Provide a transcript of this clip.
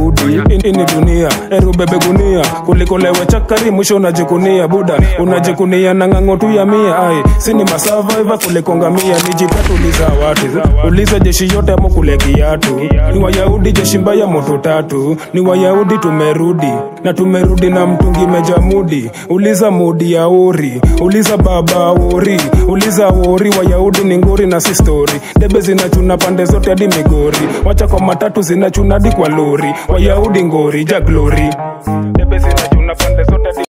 wayahudi In- ini dunia erubebe gunia kuliko lewe chakari mwisho unajikunia buda unajikunia na ng'ang'o tu ya mia ai sini masavaiva kuliko ngamia nijitatuliza watu uliza jeshi yote amo kule kiatu ni wayahudi jeshi mbaya moto tatu ni wayahudi tumerudi na tumerudi na mtungi mejamudi uliza mudi ya ori uliza baba ori uliza ori wayahudi ni ngori na si stori debe zinachuna pande zote hadi migori wacha kwa matatu zinachuna hadi kwa lori wayahudi ngori ja glori debe zinachuna pande zote hadi